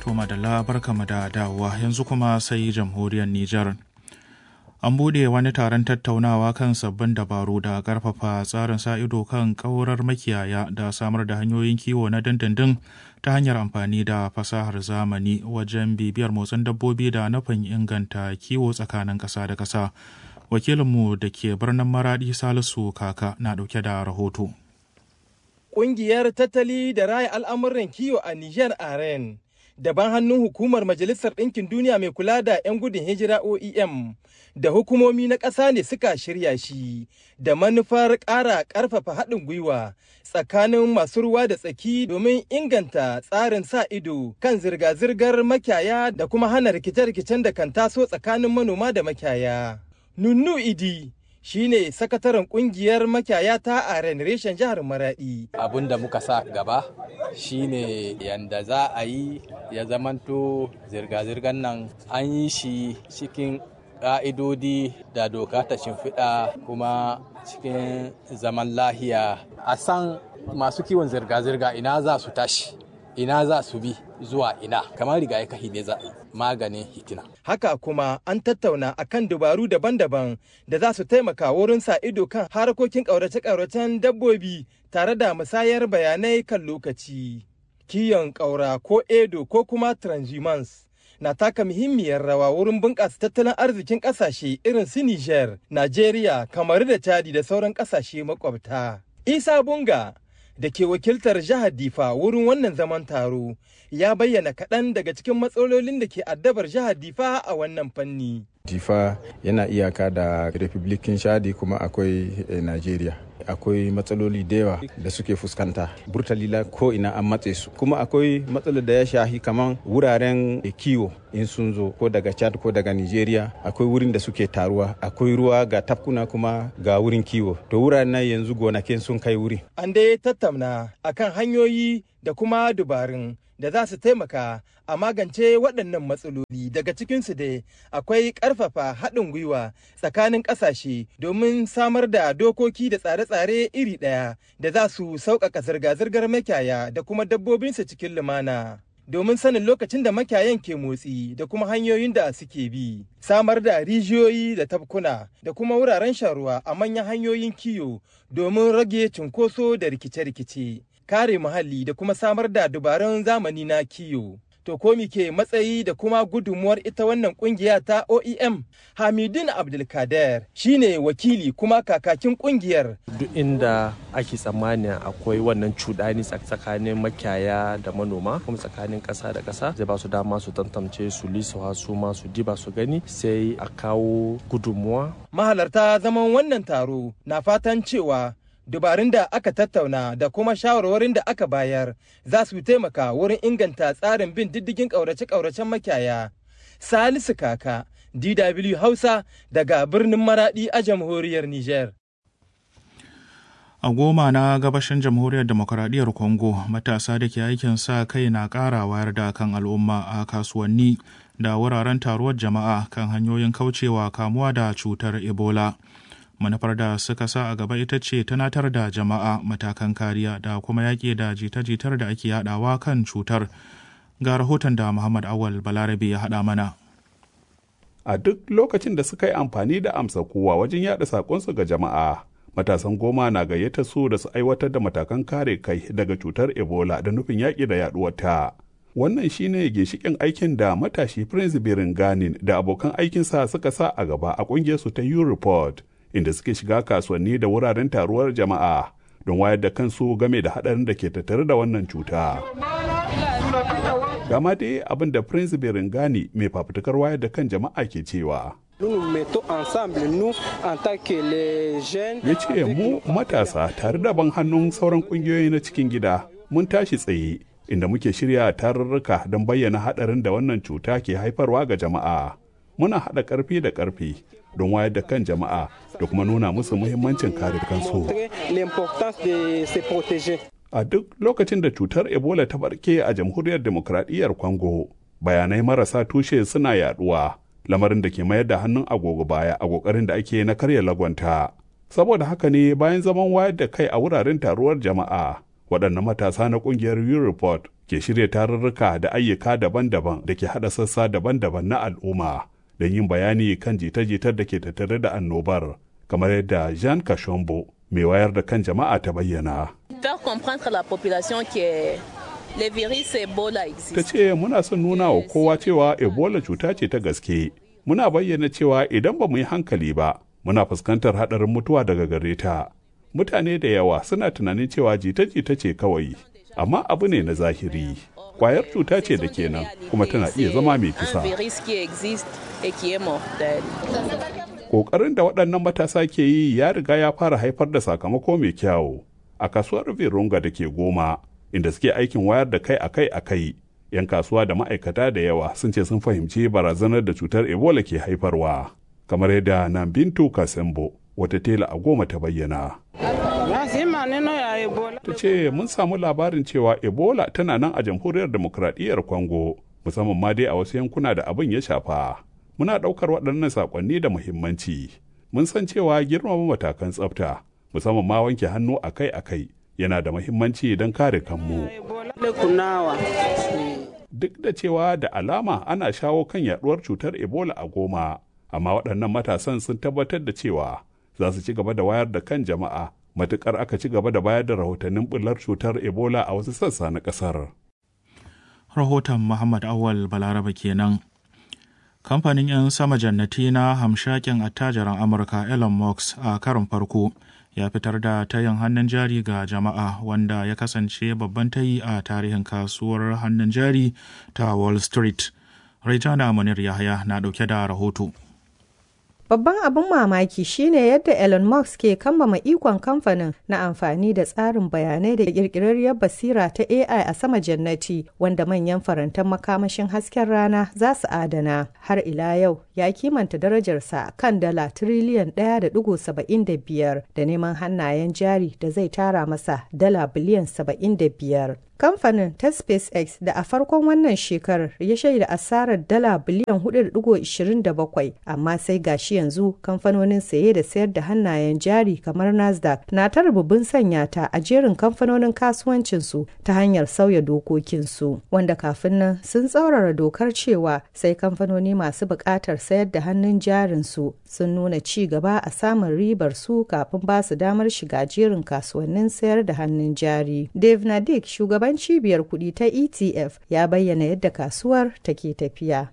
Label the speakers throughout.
Speaker 1: To madalla barkama da dawowa yanzu kuma sai jamhuriyar Nijar. An buɗe wani taron tattaunawa kan sabbin dabaru da ƙarfafa tsarin sa ido kan ƙaurar makiyaya da samar da hanyoyin kiwo na dindindin ta hanyar amfani da fasahar zamani wajen bibiyar motsin dabbobi da nufin inganta kiwo tsakanin ƙasa da ƙasa. Wakilinmu da ke birnin Maraɗi Salisu Kaka na ɗauke da rahoto.
Speaker 2: Ƙungiyar tattali da raya al'amuran kiwo a Nijar Aren. daban hannun hukumar Majalisar Ɗinkin Duniya mai kula da 'yan gudun hijira OEM da hukumomi na ƙasa ne suka shirya shi da manufar ƙara ƙarfafa haɗin gwiwa tsakanin masu ruwa da tsaki domin inganta tsarin sa ido kan zirga-zirgar makiyaya da kuma hana rikice-rikicen da kan taso tsakanin manoma da makiyaya. Nunnu Idi shine sakataren kungiyar makiyaya ta a reshen jihar maradi
Speaker 3: abin da muka sa gaba shine yanda za a yi ya zamanto zirga-zirgar nan an yi shi cikin ƙa'idodi da doka ta shimfiɗa kuma cikin zaman lahiya a san masu kiwon zirga-zirga ina za su tashi ina za su bi zuwa ina kamar riga ya kahi ne za maganin hitina.
Speaker 2: Haka kuma an tattauna akan dabaru daban-daban da za su taimaka wurin sa ido kan harkokin ƙaurace-ƙauracen dabbobi tare da musayar bayanai kan lokaci. Kiyon ƙaura ko edo ko kuma transhumans na taka muhimmiyar rawa wurin bunƙasa tattalin arzikin ƙasashe irin su Niger, Najeriya, Kamaru da Chadi da sauran ƙasashe makwabta. Isa Bunga da ke wakiltar jihar Difa wurin wannan zaman taro ya bayyana kaɗan daga cikin matsalolin da ke addabar jihar Difa a wannan fanni.
Speaker 4: Difa yana iyaka da Republikin Shadi kuma akwai eh, Najeriya. Akwai matsaloli da yawa da suke fuskanta. Burtalila ko ina an matse su. Kuma akwai matsalar da ya shahi kaman wuraren kiwo in sun zo ko daga Chad ko daga Nigeria. Akwai wurin da suke taruwa. Akwai ruwa ga tafkuna kuma ga wurin kiwo. To wuraren nan yanzu gonakin sun kai wuri.
Speaker 2: An dai tattauna akan hanyoyi da kuma dubarun da za su taimaka a magance waɗannan matsaloli daga cikinsu dai akwai ƙarfafa haɗin gwiwa tsakanin ƙasashe domin samar da dokoki da tsare-tsare iri ɗaya da za su sauƙaƙa zirga-zirgar makiyaya da kuma dabbobinsu cikin lumana. domin sanin lokacin da makiyayan ke motsi da kuma hanyoyin da suke bi samar da rijiyoyi da tafkuna da kuma wuraren sharuwa a manyan hanyoyin kiyo domin rage cunkoso da rikice-rikice kare muhalli da kuma samar da dubarun zamani na kiyo. To ko ke matsayi da kuma gudunmuwar ita wannan kungiya ta OEM Hamidin Abdulkader shine wakili kuma kakakin kungiyar.
Speaker 5: Duk inda ake tsammani akwai wannan cuɗani tsakanin makiyaya da manoma kuma tsakanin ƙasa da ƙasa zai ba su dama su tantance su lisa su ma su diba su gani sai a kawo gudunmuwa.
Speaker 2: Mahalarta zaman wannan taro na fatan cewa dubarun da aka tattauna da kuma shawarwarin da aka bayar za su taimaka wurin inganta tsarin bin diddigin ƙaurace-ƙauracen makiyaya. Salisu Kaka, DW Hausa daga birnin Maradi a jamhuriyar Nijar.
Speaker 1: A goma na gabashin jamhuriyar demokuraɗiyyar Congo matasa da ke aikin sa kai na ƙara wayar da kan al'umma a kasuwanni da wuraren taruwar jama'a kan hanyoyin kaucewa kamuwa da cutar Ebola. manufar da suka sa a gaba ita ce tunatar da jama'a matakan kariya da kuma yaƙi da jita-jitar da ake yadawa kan cutar ga rahoton da muhammad awal balarabe ya haɗa mana
Speaker 6: a duk lokacin da suka yi amfani da amsa kowa wajen yada saƙonsu ga jama'a matasan goma na gayyata su da su aiwatar da matakan kare kai daga cutar ebola da nufin yaƙi da yaduwarta wannan shine ginshikin aikin da matashi prince birin ganin da abokan aikinsa suka sa a gaba a ƙungiyarsu ta u-report inda suke shiga kasuwanni da wuraren taruwar jama'a don wayar da kansu game da haɗarin da ke tattare da wannan cuta. Gama dai abin da Prince Berengani mai fafutukar wayar da kan jama'a ke cewa. Ya ce mu matasa tare da ban hannun sauran ƙungiyoyi na cikin gida mun tashi tsaye inda muke shirya tarurruka don bayyana haɗarin da wannan cuta ke haifarwa ga jama'a. Muna haɗa ƙarfi da ƙarfi don wayar da kan jama'a da kuma nuna musu muhimmancin kare kansu. A duk lokacin da cutar Ebola ta barke a jamhuriyar demokradiyyar Congo, bayanai marasa tushe suna yaduwa, lamarin da ke mayar da hannun agogo baya a kokarin da ake na karya lagwanta. Saboda haka ne bayan zaman wayar da kai a wuraren taruwar jama'a, waɗannan matasa na ƙungiyar Report ke shirya tarurruka da ayyuka daban-daban da ke haɗa sassa daban-daban na al'umma don yin bayani kan jita-jitar da ke tattare da annobar kamar yadda Jean Kashombo mai wayar da kan jama'a ta bayyana.
Speaker 7: Faire comprendre la population que le virus Ebola existe.
Speaker 6: Ta ce muna son nuna wa kowa cewa Ebola cuta ce ta gaske. Muna bayyana cewa idan ba mu yi hankali ba, muna fuskantar haɗarin mutuwa daga gare ta. Mutane da yawa suna tunanin cewa jita-jita ce kawai, amma abu ne na zahiri. Kwayar cuta ce da kenan kuma tana iya zama mai kisa. Ƙoƙarin da waɗannan matasa ke yi ya riga ya fara haifar da sakamako mai kyawu. A kasuwar Virunga da ke goma, inda suke aikin wayar da kai akai akai, 'yan kasuwa da ma'aikata da yawa sun ce sun fahimci barazanar da cutar Ebola ke haifarwa. Kamar yadda nan Bintu Kasembo, wata tela a goma ta bayyana. Ta ce mun samu labarin cewa Ebola tana nan a jamhuriyar demokradiyyar Congo, musamman ma dai a wasu yankuna da abin ya shafa. Muna ɗaukar waɗannan saƙonni da muhimmanci. Mun san cewa girmama matakan tsafta, musamman ma wanke hannu akai-akai, yana da muhimmanci don kare kanmu. Duk da cewa da alama ana shawo kan yaɗuwar cutar Ebola a goma, amma waɗannan matasan sun tabbatar da cewa za su ci gaba da wayar da kan jama'a matukar aka ci gaba da bayar da rahotannin bullar cutar ebola a wasu sassa na kasar.
Speaker 1: rahoton muhammad awal balaraba kenan kamfanin 'yan sama jannati na hamshakin attajiran amurka elon musk a karin farko ya fitar da tayin hannun jari ga jama'a wanda ya kasance babban tayi a tarihin kasuwar hannun jari ta wall street Raijana Munir Yahaya na ɗauke da rahoto.
Speaker 8: Babban abin mamaki shine yadda Elon Musk ke kambama ikon kamfanin na amfani da tsarin bayanai da kirkirarriyar basira ta AI a sama jannati wanda manyan farantan makamashin hasken rana za su adana. Har ila yau ya kimanta darajarsa kan dala tiriliyan 1.75 da neman hannayen jari da zai tara masa dala biliyan 75. Kamfanin ta SpaceX da a farkon wannan shekarar ya shaida asarar dala biliyan 4.27 amma sai gashi yanzu kamfanonin saye da sayar da hannayen jari kamar Nasdaq na ta rububin sanya ta a jerin kamfanonin kasuwancinsu ta hanyar sauya dokokinsu wanda kafin nan sun tsaurara dokar cewa sai kamfanoni masu buƙatar sayar da hannun jarinsu sun nuna ci gaba a samun ribar su kafin ba su damar shiga jerin kasuwannin sayar da hannun jari. Dave Nadik shugaban shugaban cibiyar kuɗi ta ETF ya bayyana yadda kasuwar take tafiya.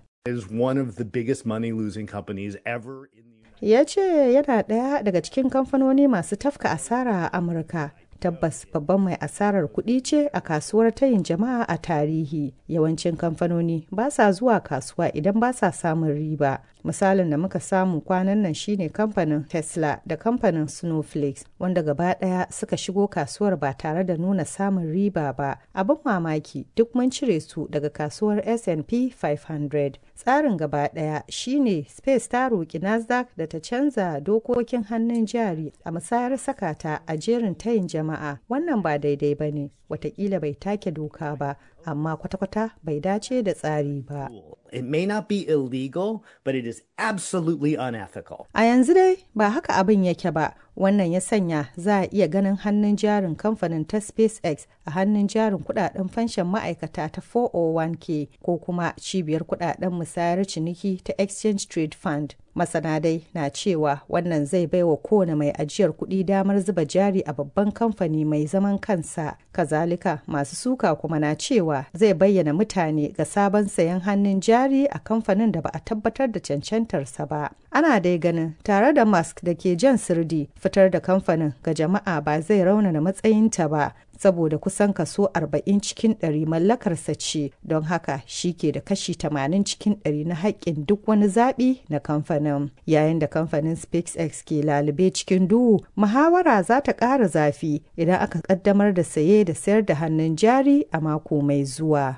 Speaker 8: Ya ce yana ɗaya daga cikin kamfanoni masu tafka asara a Amurka. tabbas babban mai asarar kuɗi ce a kasuwar tayin jama'a a tarihi yawancin kamfanoni ba sa zuwa kasuwa idan ba sa samun riba misalin da muka samu kwanan nan shine kamfanin tesla da kamfanin snowflakes wanda gaba ɗaya suka shigo kasuwar ba tare da nuna samun riba ba abin mamaki duk mun cire su daga kasuwar S&P 500 tsarin gaba ɗaya shine space ta roƙi nasdaq da ta canza dokokin hannun jari a musayar sakata a jerin tayin jama'a jama'a wannan ba daidai ba ne watakila bai take doka ba amma kwata-kwata bai dace da tsari ba.
Speaker 9: It may not be illegal, but it is absolutely unethical.
Speaker 8: A yanzu dai ba haka abin yake ba, wannan ya sanya za a iya ganin hannun jarin kamfanin ta SpaceX a hannun jarin kudaden fanshan ma'aikata ta 401k ko kuma cibiyar kudaden musayar ciniki ta Exchange Trade Fund. Masana dai na cewa wannan zai baiwa kowane mai ajiyar kuɗi damar zuba jari a babban kamfani mai zaman kansa. Kazalika masu suka kuma na cewa zai bayyana mutane ga sabon sayan hannun jari a kamfanin da ba a tabbatar da cancantarsa ba. Ana dai ganin tare da Musk da ke jan sirdi fitar da kamfanin ga jama'a ba zai raunana matsayinta ba saboda kusan kaso 40 cikin 100 mallakarsa ce don haka shi ke da kashi 80 cikin 100 na haƙƙin duk wani zaɓi na kamfanin yayin da kamfanin SpaceX ke lalube cikin duhu muhawara za ta ƙara zafi idan aka ƙaddamar da saye da sayar da hannun jari a mako mai zuwa.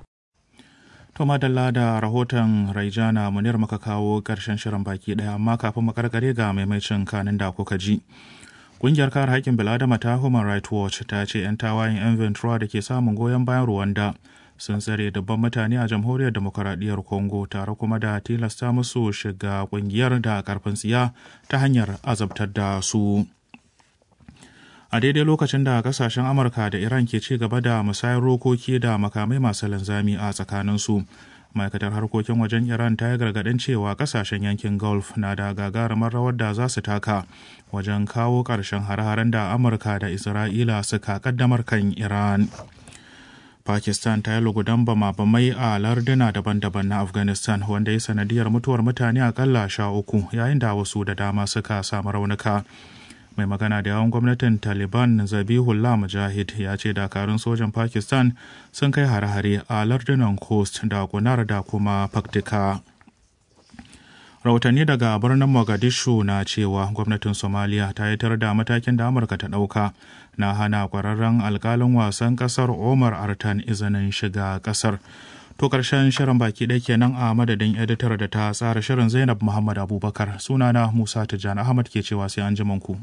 Speaker 1: To madalla da rahoton Raijana Munir muka kawo ƙarshen shirin baki ɗaya amma kafin makarkare ga maimacin kanin da kuka ji. Ƙungiyar kare haƙƙin bil'adama ta Human Rights Watch ta ce 'yan tawayen 'yan Ventura da ke samun goyon bayan Rwanda sun tsare dabban mutane a jamhuriyar demokaradiyyar Congo tare kuma da tilasta musu shiga ƙungiyar da ƙarfin tsiya ta hanyar azabtar da su. a daidai lokacin da kasashen amurka da iran ke ci gaba da musayar rokoki da makamai masu linzami a tsakaninsu ma'aikatar harkokin wajen iran ta yi gargaɗin cewa kasashen yankin gulf na da gagarumar rawar da za su taka wajen kawo ƙarshen hare-haren da amurka da isra'ila suka kaddamar kan iran pakistan ta yi lugudan bama-bamai a larduna daban-daban na afghanistan wanda ya sanadiyar mutuwar mutane akalla sha uku yayin da wasu da dama suka samu raunuka mai magana da yawan gwamnatin taliban zabihullah mujahid ya ce dakarun sojan pakistan sun kai hare-hare a lardunan coast da kunar da kuma faktika rahotanni daga birnin mogadishu na cewa gwamnatin somaliya ta yi da matakin da amurka ta ɗauka na hana kwararren alkalin wasan kasar omar artan izinin shiga kasar to karshen shirin baki ɗaya kenan a madadin editar da ta tsara shirin zainab muhammad abubakar sunana musa tijjani ahmad ke cewa sai an ku.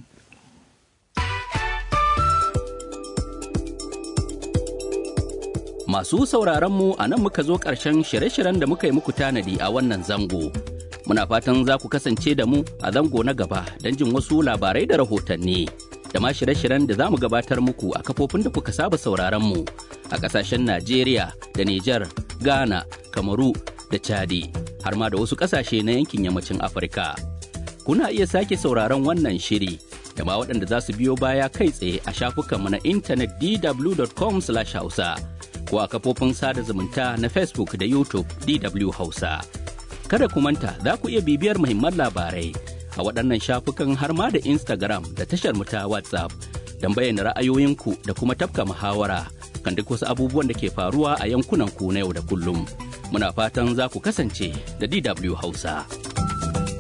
Speaker 10: Masu sauraron mu a nan muka zo ƙarshen shirye-shiryen da muka yi muku tanadi a wannan zango. Muna fatan za ku kasance da mu a zango na gaba don jin wasu labarai da rahotanni. Da ma shirye-shiryen da za mu gabatar muku a kafofin da kuka saba sauraron mu a ƙasashen Najeriya da Nijar, Ghana, Kamaru da Chadi, har ma da wasu ƙasashe na yankin yammacin Afirka. Kuna iya sake sauraron wannan shiri da ma waɗanda za su biyo baya kai tsaye a shafukanmu na intanet dw.com/hausa. ko a kafofin sada zumunta na Facebook da YouTube DW Hausa. Kada ku manta za ku iya bibiyar muhimman labarai a waɗannan shafukan har ma da Instagram da tashar mu ta WhatsApp don bayyana ra'ayoyinku da kuma tafka muhawara kan duk wasu abubuwan da ke faruwa a yankunan ku na yau da kullum. Muna fatan za ku kasance da DW Hausa.